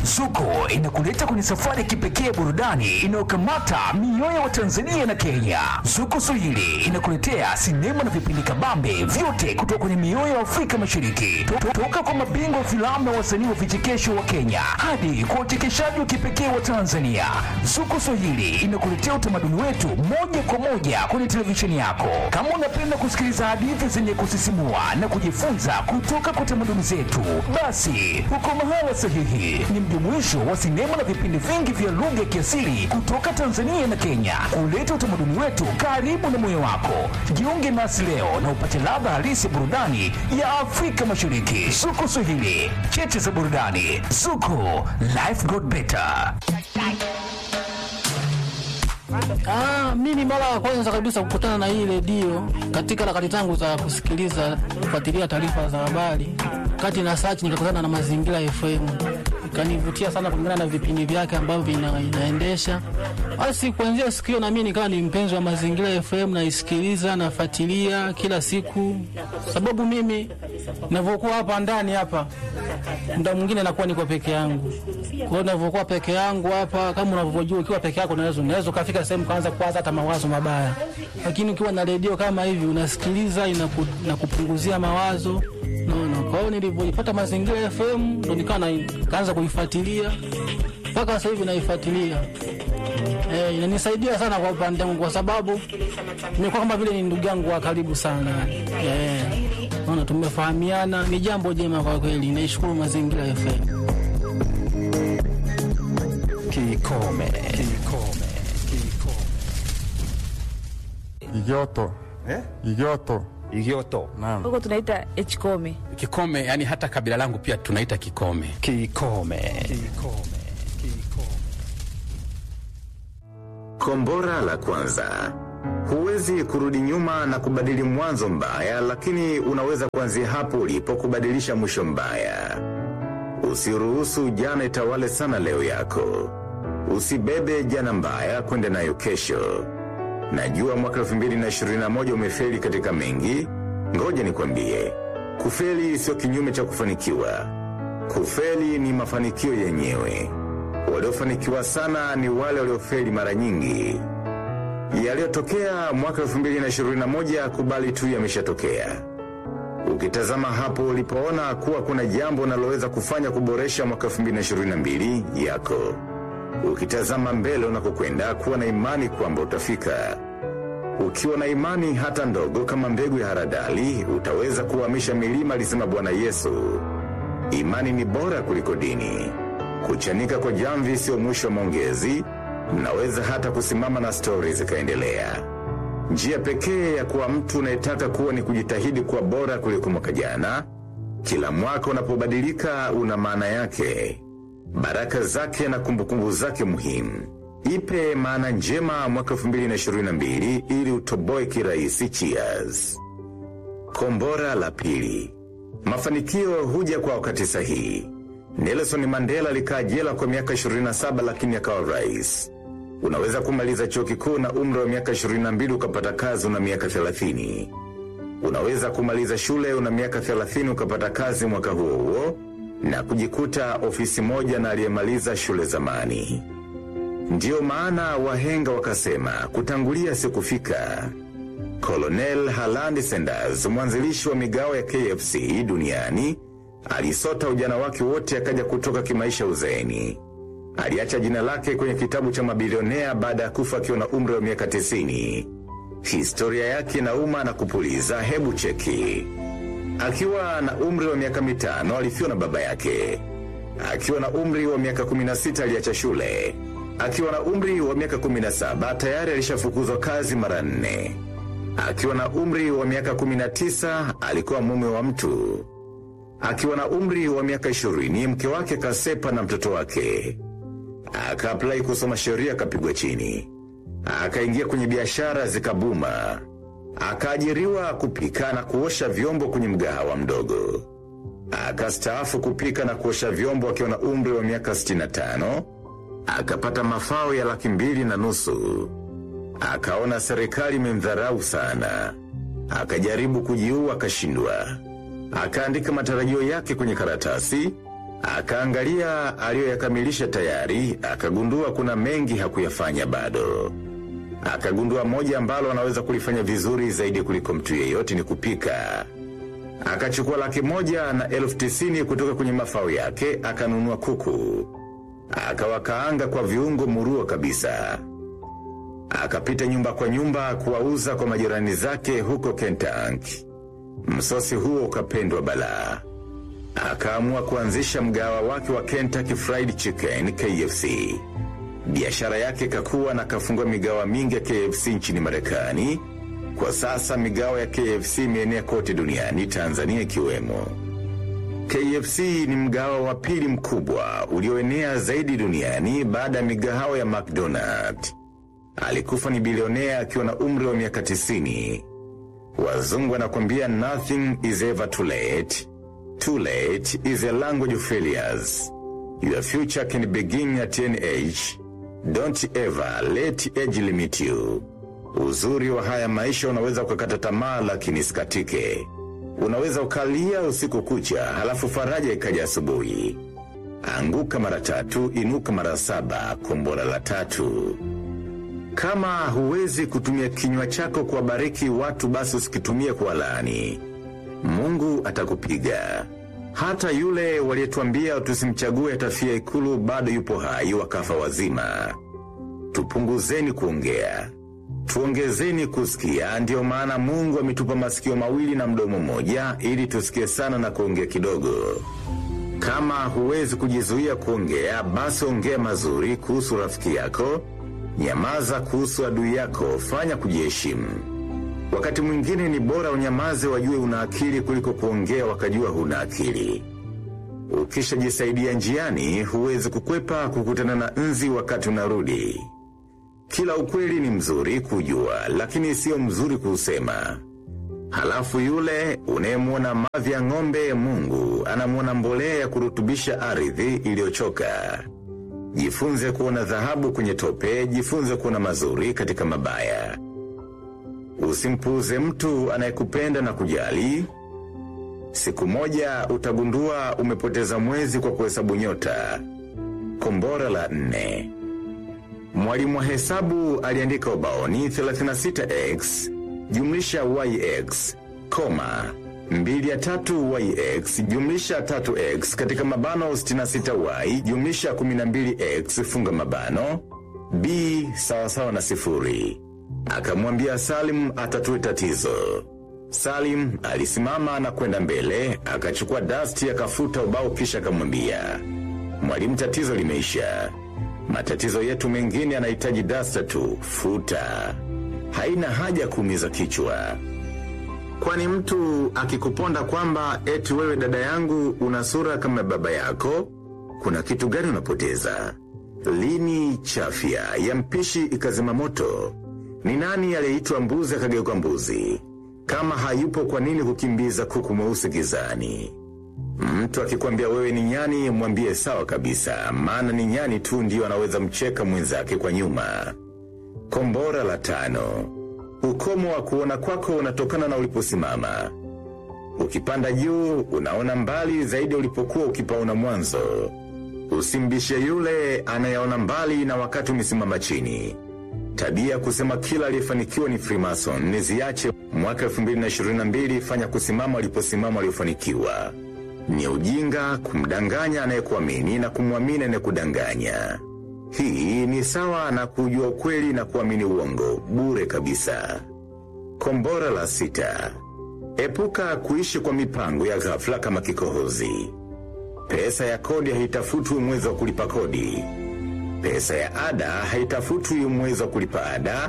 Zuko inakuleta kwenye safari ya kipekee burudani inayokamata mioyo wa Tanzania na Kenya. Zuko Swahili inakuletea sinema na vipindi kabambe vyote kutoka kwenye mioyo ya Afrika Mashariki, To- toka kwa mabingwa wa filamu na wasanii wa vichekesho wa Kenya hadi kwa uchekeshaji wa kipekee wa Tanzania. Zuko Swahili inakuletea utamaduni wetu moja kwa moja kwenye televisheni yako. Kama unapenda kusikiliza hadithi zenye kusisimua na kujifunza kutoka kwa tamaduni zetu, basi uko mahala sahihi. Ni mjumuisho wa sinema na vipindi vingi vya lugha ya kiasili kutoka Tanzania na Kenya, kuleta utamaduni wetu karibu na moyo wako. Jiunge nasi leo na upate ladha halisi ya burudani ya Afrika Mashariki. Zuko Swahili, cheche za burudani. Zuko, life got better. Ah, mimi mara ya kwanza kabisa kukutana na hii redio katika harakati zangu za kusikiliza kufuatilia taarifa za habari, kati na search nikakutana na Mazingira FM, ikanivutia sana kulingana na vipindi vyake ambavyo ina, inaendesha. Basi kuanzia siku hiyo na mimi nikawa ni mpenzi wa Mazingira FM, naisikiliza nafuatilia kila siku, sababu mimi ninavyokuwa hapa ndani hapa muda mwingine nakuwa niko peke yangu. Kwa hiyo ninavyokuwa peke yangu hapa, kama unavyojua, ukiwa peke yako unaweza unaweza ukafika sehemu kaanza kuwaza hata mawazo mabaya, lakini ukiwa na redio kama hivi unasikiliza, inaku, inakupunguzia mawazo naona. Kwa hiyo nilivyoipata Mazingira FM ndo nikawa na- nikaanza kuifuatilia mpaka sasa hivi naifuatilia. Eh, inanisaidia sana kwa upande wangu kwa sababu nimekuwa kama vile ni ndugu yangu wa karibu sana. Eh, naona tumefahamiana, ni jambo jema kwa kweli. Naishukuru Mazingira FM. Kikome. Igoto. Eh? Igoto. Igioto. Naam. huko tunaita hkome Kikome, yani hata kabila langu pia tunaita Kikome. Kikome. Kombora la kwanza. Huwezi kurudi nyuma na kubadili mwanzo mbaya, lakini unaweza kuanzia hapo ulipo kubadilisha mwisho mbaya. Usiruhusu jana itawale sana leo yako. Usibebe jana mbaya kwenda nayo kesho. Najua mwaka 2021 umefeli katika mengi. Ngoja nikwambie, kufeli sio kinyume cha kufanikiwa. Kufeli ni mafanikio yenyewe. Waliofanikiwa sana ni wale waliofeli mara nyingi. Yaliyotokea mwaka 2021 kubali tu yameshatokea. Ukitazama hapo ulipoona kuwa kuna jambo unaloweza kufanya kuboresha mwaka 2022 yako. Ukitazama mbele unakokwenda kuwa na imani kwamba utafika. Ukiwa na imani hata ndogo kama mbegu ya haradali, utaweza kuhamisha milima, alisema Bwana Yesu. Imani ni bora kuliko dini. Kuchanika kwa jamvi sio mwisho wa maongezi, mnaweza hata kusimama na stori zikaendelea. Njia pekee ya kuwa mtu unayetaka kuwa ni kujitahidi kuwa bora kuliko mwaka jana. Kila mwaka unapobadilika una maana yake, baraka zake na kumbukumbu zake muhimu. Ipe maana njema mwaka 2022 ili utoboe kirahisi. Cheers. Kombora la pili. Mafanikio huja kwa wakati sahihi. Nelson Mandela alikaa jela kwa miaka 27 lakini akawa rais. Unaweza kumaliza chuo kikuu na umri wa miaka 22 ukapata kazi una miaka 30. Unaweza kumaliza shule una miaka 30 ukapata kazi mwaka huo huo na kujikuta ofisi moja na aliyemaliza shule zamani. Ndiyo maana wahenga wakasema kutangulia si kufika. Colonel Harland Sanders, mwanzilishi wa migao ya KFC duniani, alisota ujana wake wote akaja kutoka kimaisha uzeeni. Aliacha jina lake kwenye kitabu cha mabilionea baada ya kufa akiwa na umri wa miaka 90. Historia yake inauma na kupuliza, hebu cheki. Akiwa na umri wa miaka mitano alifiwa na baba yake. Akiwa na umri wa miaka 16 aliacha shule. Akiwa na umri wa miaka 17 tayari alishafukuzwa kazi mara nne. Akiwa na umri wa miaka 19 alikuwa mume wa mtu. Akiwa na umri wa miaka 20 mke wake kasepa na mtoto wake. Akaaplai kusoma sheria akapigwa chini. Akaingia kwenye biashara zikabuma. Akaajiriwa kupika na kuosha vyombo kwenye mgahawa mdogo. Akastaafu kupika na kuosha vyombo akiwa na umri wa miaka 65. Akapata mafao ya laki mbili na nusu. Akaona serikali imemdharau sana. Akajaribu kujiua akashindwa. Akaandika matarajio yake kwenye karatasi, Akaangalia aliyoyakamilisha tayari, akagundua kuna mengi hakuyafanya bado. Akagundua moja ambalo anaweza kulifanya vizuri zaidi kuliko mtu yeyote ni kupika. Akachukua laki moja na elfu tisini kutoka kwenye mafao yake, akanunua kuku. Akawakaanga kwa viungo murua kabisa. Akapita nyumba kwa nyumba kuwauza kwa majirani zake huko Kentucky. Msosi huo ukapendwa balaa. Akaamua kuanzisha mgawa wake wa Kentucky Fried Chicken KFC. Biashara yake kakuwa na kafungua migawa mingi ya KFC nchini Marekani. Kwa sasa migawa ya KFC imeenea kote duniani, Tanzania ikiwemo. KFC ni mgawa wa pili mkubwa ulioenea zaidi duniani baada ya migahawa ya McDonald. Alikufa ni bilionea akiwa na umri wa miaka 90. Wazungu wanakwambia nothing is ever too late. Too late is a language of failures. Your future can begin at any age. Don't ever let age limit you. Uzuri wa haya maisha unaweza ukakata tamaa lakini sikatike. Unaweza ukalia usiku kucha halafu faraja ikaja asubuhi. Anguka mara tatu, inuka mara saba, kombora la tatu. Kama huwezi kutumia kinywa chako kuwabariki watu basi usikitumie kwa laani. Mungu atakupiga. Hata yule walietuambia tusimchague atafia ikulu bado yupo hai wakafa wazima. Tupunguzeni kuongea. Tuongezeni kusikia, ndiyo maana Mungu ametupa masikio mawili na mdomo mmoja ili tusikie sana na kuongea kidogo. Kama huwezi kujizuia kuongea, basi ongea mazuri kuhusu rafiki yako, nyamaza kuhusu adui yako, fanya kujiheshimu. Wakati mwingine ni bora unyamaze wajue una akili kuliko kuongea wakajua huna akili. Ukishajisaidia njiani, huwezi kukwepa kukutana na nzi wakati unarudi. Kila ukweli ni mzuri kujua, lakini sio mzuri kuusema. Halafu yule unayemwona mavi ya ng'ombe, Mungu anamwona mbolea ya kurutubisha ardhi iliyochoka. Jifunze kuona dhahabu kwenye tope, jifunze kuona mazuri katika mabaya. Usimpuuze mtu anayekupenda na kujali. Siku moja utagundua umepoteza mwezi kwa kuhesabu nyota. Kombora la nne. Mwalimu wa hesabu aliandika ubaoni 36x jumlisha yx koma mbili ya tatu yx jumlisha 3x katika mabano 66y jumlisha 12x funga mabano b sawasawa na sifuri. Akamwambia Salim atatue tatizo. Salim alisimama na kwenda mbele, akachukua dasti akafuta ubao kisha akamwambia, mwalimu, tatizo limeisha. Matatizo yetu mengine yanahitaji dasta tu, futa. Haina haja kuumiza kichwa. Kwani mtu akikuponda kwamba eti wewe dada yangu una sura kama baba yako, kuna kitu gani unapoteza? Lini chafya ya mpishi ikazima moto? Ni nani aliyeitwa mbuzi akageuka mbuzi? Kama hayupo kwa nini kukimbiza kuku mweusi gizani? Mtu akikwambia wewe ni nyani, mwambie sawa kabisa, maana ni nyani tu ndiyo anaweza mcheka mwenzake kwa nyuma. Kombora la tano. Ukomo wa kuona kwako unatokana na uliposimama. Ukipanda juu, unaona mbali zaidi ulipokuwa ukipaona mwanzo. Usimbishe yule anayeona mbali na wakati umesimama chini. Tabia ya kusema kila aliyefanikiwa ni Freemason ni ziache. Mwaka 2022 fanya kusimama aliposimama waliofanikiwa. Ni ujinga kumdanganya anayekuamini na kumwamini anayekudanganya. Hii ni sawa na kujua ukweli na kuamini uongo bure kabisa. Kombora la sita. Epuka kuishi kwa mipango ya ghafla kama kikohozi. Pesa ya kodi haitafutwi mwezi wa kulipa kodi. Pesa ya ada haitafutwi mwezi wa kulipa ada.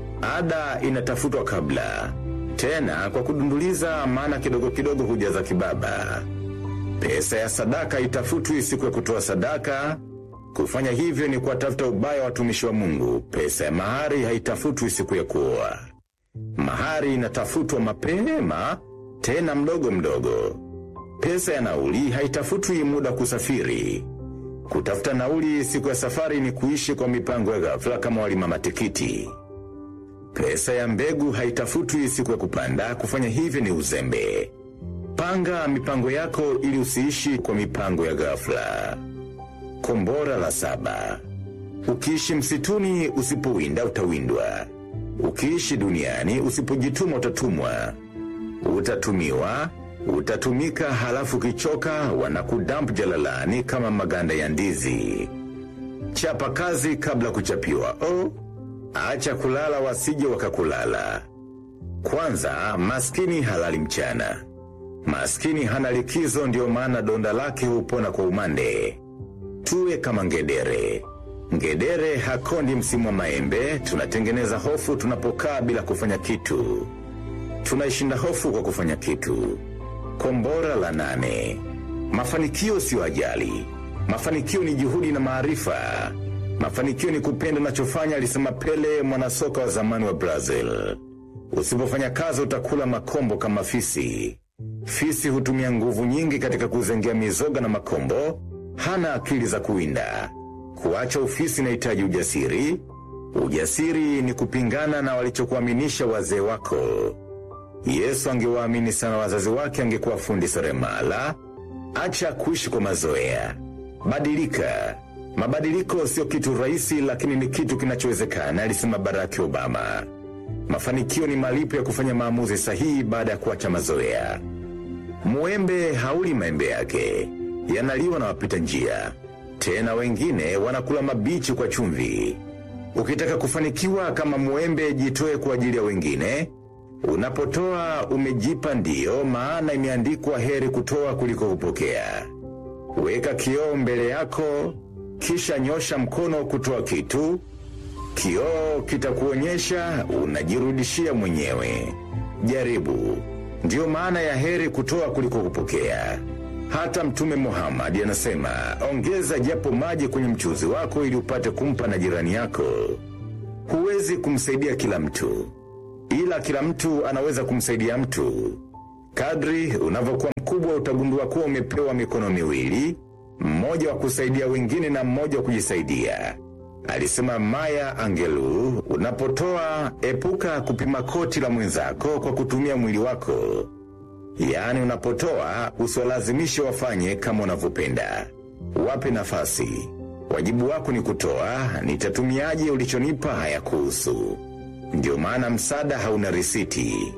Ada inatafutwa kabla, tena kwa kudunduliza, maana kidogo kidogo hujaza kibaba. Pesa ya sadaka haitafutwi siku ya kutoa sadaka. Kufanya hivyo ni kuwatafuta ubaya wa watumishi wa Mungu. Pesa ya mahari haitafutwi siku ya kuoa. Mahari inatafutwa mapema, tena mdogo mdogo. Pesa ya nauli haitafutwi muda wa kusafiri. Kutafuta nauli siku ya safari ni kuishi kwa mipango ya ghafla kama walima matikiti. Pesa ya mbegu haitafutwi siku ya kupanda, kufanya hivyo ni uzembe. Panga mipango yako ili usiishi kwa mipango ya ghafla. Kombora la saba. Ukiishi msituni usipowinda utawindwa. Ukiishi duniani usipojituma utatumwa. Utatumiwa, utatumika halafu ukichoka wanakudamp jalalani kama maganda ya ndizi. Chapa kazi kabla kuchapiwa. Oh, acha kulala wasije wakakulala. Kwanza, maskini halali mchana. Maskini hana likizo ndio maana donda lake hupona kwa umande. Tuwe kama ngedere. Ngedere hakondi msimu wa maembe, tunatengeneza hofu tunapokaa bila kufanya kitu. Tunaishinda hofu kwa kufanya kitu. Kombora la nane. Mafanikio sio ajali. Mafanikio ni juhudi na maarifa. Mafanikio ni kupenda unachofanya, alisema Pele, mwanasoka wa zamani wa Brazil. Usipofanya kazi utakula makombo kama fisi. Fisi hutumia nguvu nyingi katika kuzengea mizoga na makombo, hana akili za kuwinda. Kuacha ufisi inahitaji ujasiri. Ujasiri ni kupingana na walichokuaminisha wazee wako. Yesu angewaamini sana wazazi wake, angekuwa fundi seremala. Acha kuishi kwa mazoea, badilika. Mabadiliko sio kitu rahisi, lakini ni kitu kinachowezekana, alisema Barack Obama. Mafanikio ni malipo ya kufanya maamuzi sahihi baada ya kuacha mazoea. Mwembe hauli maembe yake, yanaliwa na wapita njia. Tena wengine wanakula mabichi kwa chumvi. Ukitaka kufanikiwa kama mwembe, jitoe kwa ajili ya wengine. Unapotoa umejipa ndio, maana imeandikwa heri kutoa kuliko kupokea. Weka kioo mbele yako, kisha nyosha mkono kutoa kitu. Kioo kitakuonyesha unajirudishia mwenyewe. Jaribu. Ndiyo maana ya heri kutoa kuliko kupokea. Hata Mtume Muhammad anasema ongeza japo maji kwenye mchuzi wako ili upate kumpa na jirani yako. Huwezi kumsaidia kila mtu, ila kila mtu anaweza kumsaidia mtu. Kadri unavyokuwa mkubwa, utagundua kuwa umepewa mikono miwili, mmoja wa kusaidia wengine na mmoja wa kujisaidia. Alisema Maya Angelou, unapotoa epuka kupima koti la mwenzako kwa kutumia mwili wako. Yaani unapotoa usiwalazimishe wafanye kama unavyopenda. Wape nafasi. Wajibu wako ni kutoa, nitatumiaje ulichonipa hayakuhusu. Ndio maana msaada hauna risiti.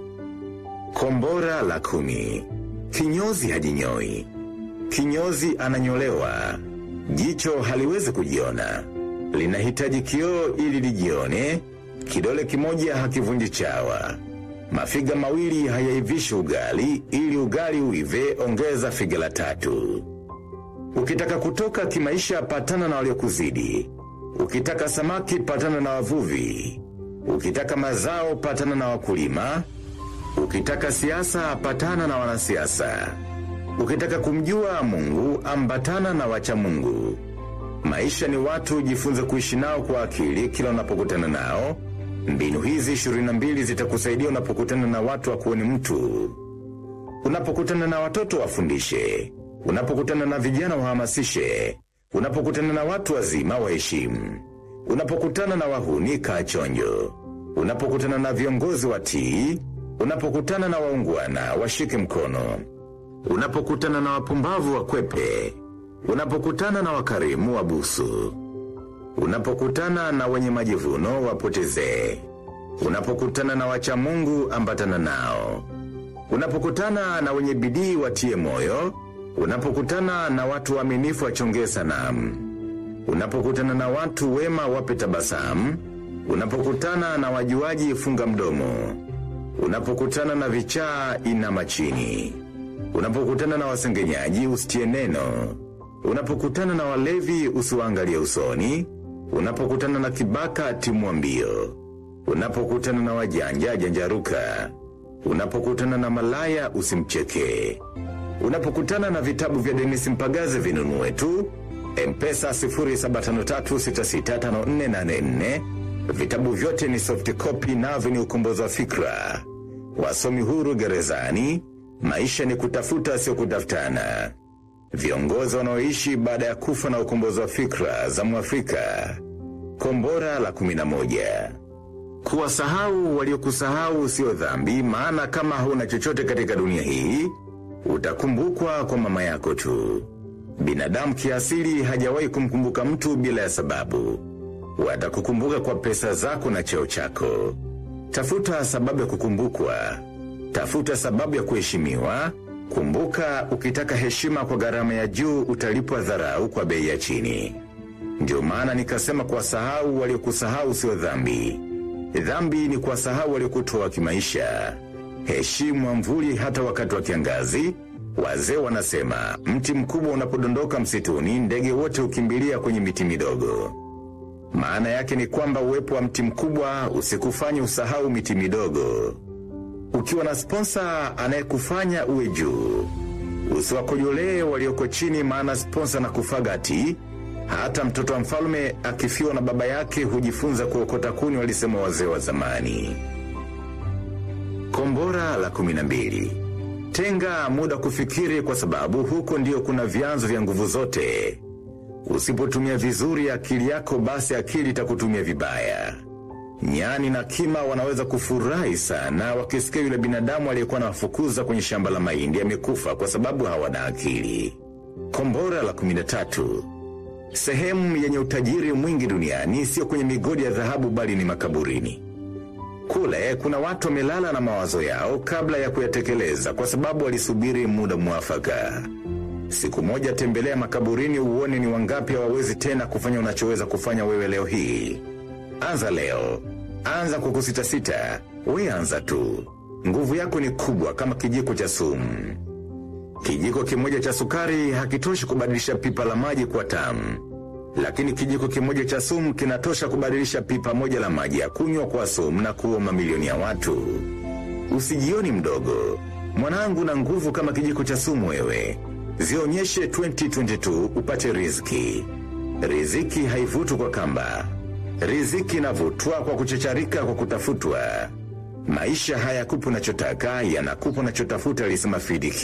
Kombora la kumi. Kinyozi hajinyoi. Kinyozi ananyolewa. Jicho haliwezi kujiona. Linahitaji kioo ili lijione. Kidole kimoja hakivunji chawa. Mafiga mawili hayaivishi ugali, ili ugali uive, ongeza figa la tatu. Ukitaka kutoka kimaisha, patana na waliokuzidi. Ukitaka samaki, patana na wavuvi. Ukitaka mazao, patana na wakulima. Ukitaka siasa, patana na wanasiasa. Ukitaka kumjua Mungu, ambatana na wacha Mungu. Maisha ni watu, jifunze kuishi nao kwa akili kila unapokutana nao. Mbinu hizi 22 zitakusaidia unapokutana na watu wakuoni mtu. Unapokutana na watoto wafundishe. Unapokutana na vijana wahamasishe. Unapokutana na watu wazima waheshimu. Unapokutana na wahuni kaa chonjo. Unapokutana na viongozi watii. Unapokutana na waungwana washike mkono. Unapokutana na wapumbavu wakwepe. Unapokutana na wakarimu wabusu. Unapokutana na wenye majivuno wapotezee. Unapokutana na wacha Mungu ambatana nao. Unapokutana na wenye bidii watie moyo. Unapokutana na watu waaminifu wachongee sanamu. Unapokutana na watu wema wape tabasamu. Unapokutana na wajuaji funga mdomo. Unapokutana na vichaa inama chini. Unapokutana na wasengenyaji usitie neno. Unapokutana na walevi usiwaangalie usoni. Unapokutana na kibaka timua mbio. Unapokutana na wajanja janjaruka. Unapokutana na malaya usimcheke. Unapokutana na vitabu vya Denis Mpagaze vinunue tu. Mpesa 0753665484. Vitabu vyote ni soft copy navyo ni ukombozi wa fikra. Wasomi huru gerezani. Maisha ni kutafuta sio kutafutana. Viongozi wanaoishi baada ya kufa na ukombozi wa fikra za Mwafrika. Kombora la 11. Kuwasahau waliokusahau sio dhambi, maana kama huna chochote katika dunia hii, utakumbukwa kwa mama yako tu. Binadamu kiasili hajawahi kumkumbuka mtu bila ya sababu. Watakukumbuka kwa pesa zako na cheo chako. Tafuta sababu ya kukumbukwa. Tafuta sababu ya kuheshimiwa. Kumbuka, ukitaka heshima kwa gharama ya juu utalipwa dharau kwa bei ya chini. Ndio maana nikasema kuwasahau waliokusahau sio dhambi. Dhambi ni kuwasahau waliokutoa kimaisha. Heshimu mvuli hata wakati wa kiangazi. Wazee wanasema mti mkubwa unapodondoka msituni, ndege wote hukimbilia kwenye miti midogo. Maana yake ni kwamba uwepo wa mti mkubwa usikufanye usahau miti midogo. Ukiwa na sponsa anayekufanya uwe juu, usiwakojolee walioko chini, maana sponsa na kufagati. Hata mtoto wa mfalme akifiwa na baba yake hujifunza kuokota kuni, walisema wazee wa zamani. Kombora la kumi na mbili. Tenga muda kufikiri, kwa sababu huko ndio kuna vyanzo vya nguvu zote. Usipotumia vizuri akili yako, basi akili itakutumia vibaya. Nyani na kima wanaweza kufurahi sana wakisikia yule binadamu aliyekuwa anawafukuza kwenye shamba la mahindi amekufa kwa sababu hawana akili. Kombora la kumi na tatu. Sehemu yenye utajiri mwingi duniani sio kwenye migodi ya dhahabu, bali ni makaburini. Kule kuna watu wamelala na mawazo yao kabla ya kuyatekeleza, kwa sababu walisubiri muda mwafaka. Siku moja tembelea makaburini uone ni wangapi hawawezi tena kufanya unachoweza kufanya wewe leo hii. Anza leo, anza kwa kusitasita. We anza tu, nguvu yako ni kubwa kama kijiko cha sumu. Kijiko kimoja cha sukari hakitoshi kubadilisha pipa la maji kuwa tamu, lakini kijiko kimoja cha sumu kinatosha kubadilisha pipa moja la maji ya kunywa kwa sumu na kuua mamilioni ya watu. Usijioni mdogo, mwanangu, na nguvu kama kijiko cha sumu wewe. Zionyeshe 2022 upate riziki. Riziki haivutwi kwa kamba, riziki inavutwa kwa kuchacharika, kwa kutafutwa. Maisha hayakupi unachotaka, yanakupa unachotafuta, alisema FDQ.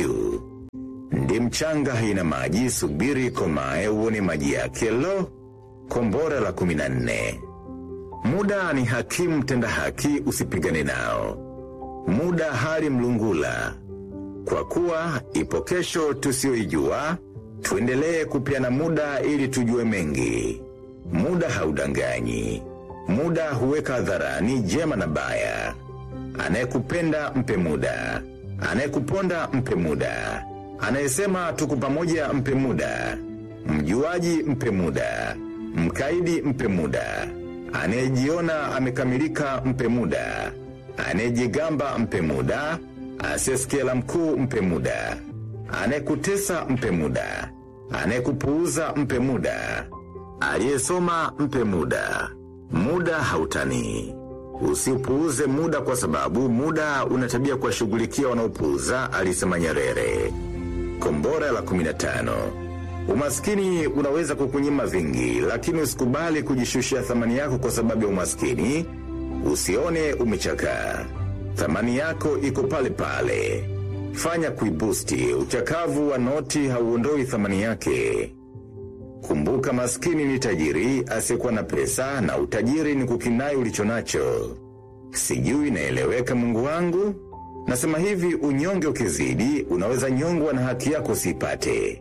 Ndi mchanga haina maji, subiri komae uone maji yake. Lo, kombora la kumi na nne. Muda ni hakimu tenda haki, usipigane nao. Muda hali mlungula, kwa kuwa ipo kesho tusiyoijua. Tuendelee kupeana muda ili tujue mengi. Muda haudanganyi, muda huweka hadharani jema na baya. Anayekupenda mpe muda, anayekuponda mpe muda, anayesema tuko pamoja mpe muda, mjuaji mpe muda, mkaidi mpe muda, anayejiona amekamilika mpe muda, anayejigamba mpe muda, asiyesikia la mkuu mpe muda, anayekutesa mpe muda, anayekupuuza mpe muda, aliyesoma mpe muda. Muda hautanii. Usiupuuze muda kwa sababu muda una tabia kuwashughulikia wanaopuuza, alisema Nyerere. Kombora la 15. Umaskini unaweza kukunyima vingi, lakini usikubali kujishushia thamani yako kwa sababu ya umaskini. Usione umechakaa, thamani yako iko pale pale. Fanya kuibusti. Uchakavu wa noti hauondoi thamani yake. Kumbuka, maskini ni tajiri asiyekuwa na pesa, na utajiri ni kukinai ulicho nacho. Sijui naeleweka, Mungu wangu? Nasema hivi, unyonge ukizidi, unaweza nyongwa na haki yako usiipate.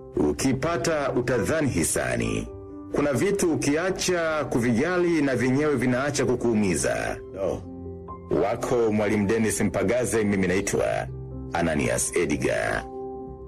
Ukipata utadhani hisani. Kuna vitu ukiacha kuvijali na vyenyewe vinaacha kukuumiza. Oh. Wako Mwalimu Dennis Mpagaze, mimi naitwa Ananias Edgar.